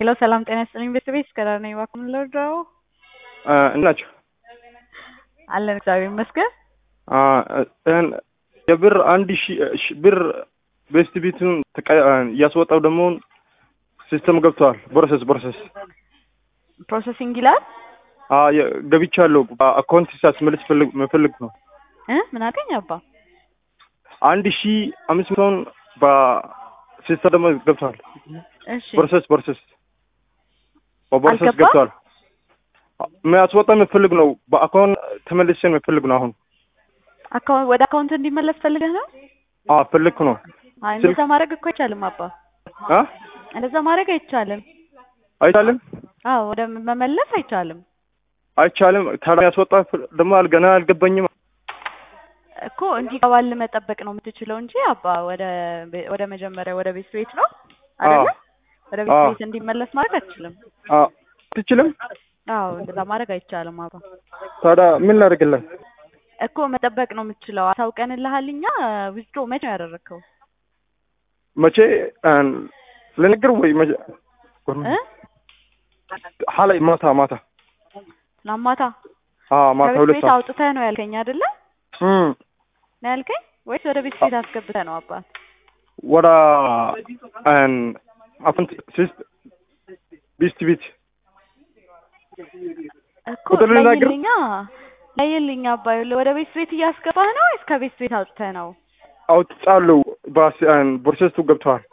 ሄሎ ሰላም ጤና ይስጥልኝ ቤተሰቤ እስከዳር ነኝ እባክዎ ምን ልርዳዎ? እናቸው አለን እግዚአብሔር ይመስገን። የብር አንድ ሺህ ብር ቤስት ቤቱን እያስወጣው ደግሞ ሲስተም ገብተዋል። ፕሮሰስ ፕሮሰስ ፕሮሰሲንግ ይላል ገብቻለሁ። አካውንት ሲያስመልስ መፈልግ ነው። እ ምን አልከኝ አባ? አንድ ሺህ አምስት መቶን በሲስተም ደግሞ ገብተዋል። እሺ ፕሮሰስ ፕሮሰስ በፕሮሰስ አልገባም? ገብተዋል። የሚያስወጣ የምፈልግ ነው። በአካውንት ተመልሰን የምፈልግ ነው። አሁን አካውንት ወደ አካውንት እንዲመለስ ፈልገህ ነው? ፈልግ ነው። አይ እንደዛ ማድረግ እኮ አይቻልም አባ። አ እንደዛ ማድረግ አይቻልም። አይቻልም አዎ ወደ መመለስ አይቻልም አይቻልም። ታዲያ ያስወጣ ደግሞ ገና አልገባኝም። እኮ እንዲገባል መጠበቅ ነው የምትችለው እንጂ አባ ወደ ወደ መጀመሪያ ወደ ቤት ቤት ነው አይደለ? ወደ ቤት አዎ። ቤት እንዲመለስ ማድረግ አትችልም። ትችልም። አዎ እንደዛ ማድረግ አይቻልም አባ። ታዲያ ምን ላደርግለን? እኮ መጠበቅ ነው የምትችለው። አሳውቀንልሃል እኛ ዊዝድሮ መቼ ነው ያደረግከው? መቼ ልነግር ወይ መቼ እ ሀላይ ማታ ማታ ትናንት ማታ አዎ ማታ ከቤት ሁለት ቤት ሰዓት አውጥተህ ነው ያልከኝ አይደለ? እም ነው ያልከኝ ወይስ ወደ ቤት ቤት አስገብተህ ነው አባት? ወደ አፍንት ሲስት ቢስት ቤት እኮ ቁጥር ልናገር? ለይልኛ ለይልኛ አባ ይኸውልህ ወደ ቤት ቤት እያስገባህ ነው ወይስ ከቤት ቤት አውጥተህ ነው? አውጥቻለሁ። ፕሮሰሱ ገብተዋል።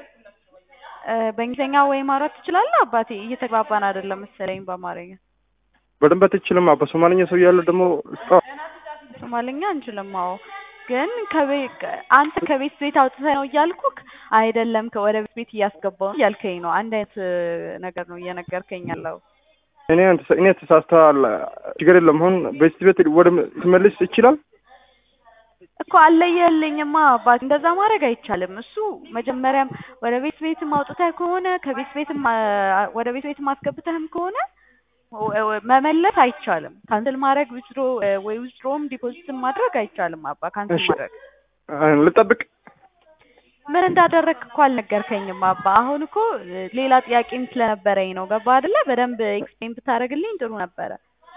እ በእንግሊዝኛ ወይ ማውራት ትችላለህ አባቴ? እየተግባባን አይደለም መሰለኝ በአማርኛ። በደንብ አትችልም። በሶማልኛ ሰው ያለ ደግሞ እስካሁን ሶማልኛ አንችልም። አዎ ግን ከቤት አንተ ከቤት ቤት አውጥተህ ነው እያልኩክ አይደለም ከ- ወደ ቤት ቤት እያስገባው ነው እያልከኝ ነው። አንድ አይነት እ ነገር ነው እየነገርከኝ ያለው። እኔ እኔ ተሳስተሃል። ችግር የለም። አሁን ቤት ቤት ወደ ትመልስ ይችላል። እኮ አለየልኝማ አባት፣ እንደዛ ማድረግ አይቻልም። እሱ መጀመሪያም ወደ ቤት ቤትም አውጥተህ ከሆነ ከቤት ቤትም አ- ወደ ቤት ቤትም አስገብተህም ከሆነ ወ- ወ- መመለስ አይቻልም። ካንስል ማድረግ ዊዝድሮ ወይ ዊዝድሮም ዲፖዚትም ማድረግ አይቻልም አባ። ካንስል እሺ። ማድረግ ልጠብቅ። ምን እንዳደረግክ እኮ አልነገርከኝም አባ። አሁን እኮ እ ሌላ ጥያቄም ስለነበረኝ ነው። ገባ አይደለ? በደንብ ኤክስፕሌን ብታደርግልኝ ጥሩ ነበረ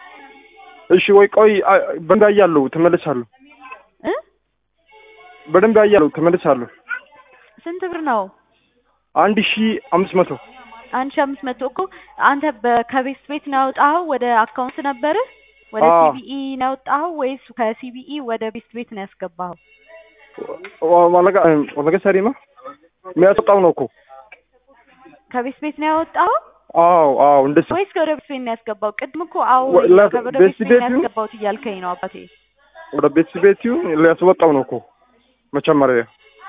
እሺ ወይ ቆይ አ- በደንብ አያለሁ፣ ተመልሳለሁ። እ በደንብ አያለሁ፣ ተመልሳለሁ። ስንት ብር ነው? አንድ ሺህ አምስት መቶ አንድ ሺህ አምስት መቶ እኮ አንተ በ- ከቤት ቤት ነው ያወጣኸው? ወደ አካውንት ነበርህ? ወደ አዎ። ሲቢኢ ነው ያወጣኸው ወይስ ከሲቢኢ ወደ ቤት ቤት ነው ያስገባኸው? ዋለጋ ዋለጋ ሰሪማ የሚያስወጣው ነው እኮ። ከቤት ቤት ነው ያወጣኸው አዎ አዎ፣ እንደሱ ወይስ ወደ ቤት ቤት ነው ያስገባው? ቅድም እኮ አዎ ወ- ለ- ወደ ቤት ቤት ቤት ነው ቤቱ- ያስገባሁት እያልከኝ ነው አባቴ። ወደ ቤት ቤቱ ሊያስወጣው ነው እኮ መጀመሪያ።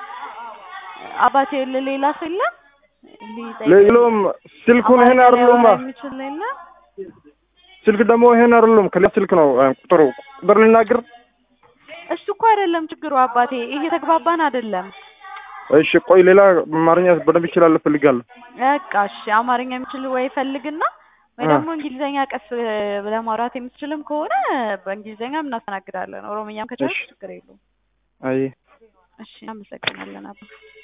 አባቴ ለ- ሌላ ሰው የለም? ሊጠይቀኝ- ሌሎም ስልኩን ይሄን አማርኛ አይደለም፣ ሊያወራ የሚችል የለም? ስልክ ደግሞ ይሄን አይደለም፣ ከሌላ ስልክ ነው አ፣ ቁጥሩ ቁጥር ልናገር። እሱ እኮ አይደለም ችግሩ አባቴ፣ እየተግባባን አይደለም። እሺ ቆይ ሌላ አማርኛ በደንብ ይችላል እፈልጋለሁ። በቃ እሺ፣ አማርኛ የሚችል ወይ ፈልግና ወይ አ። ደግሞ እንግሊዘኛ ቀስ ብለህ ማውራት የምትችልም ከሆነ በእንግሊዘኛ እናስተናግዳለን። ኦሮምኛም ከቻልክ እሺ። ችግር የለውም። አይ እሺ፣ እናመሰግናለን አባ።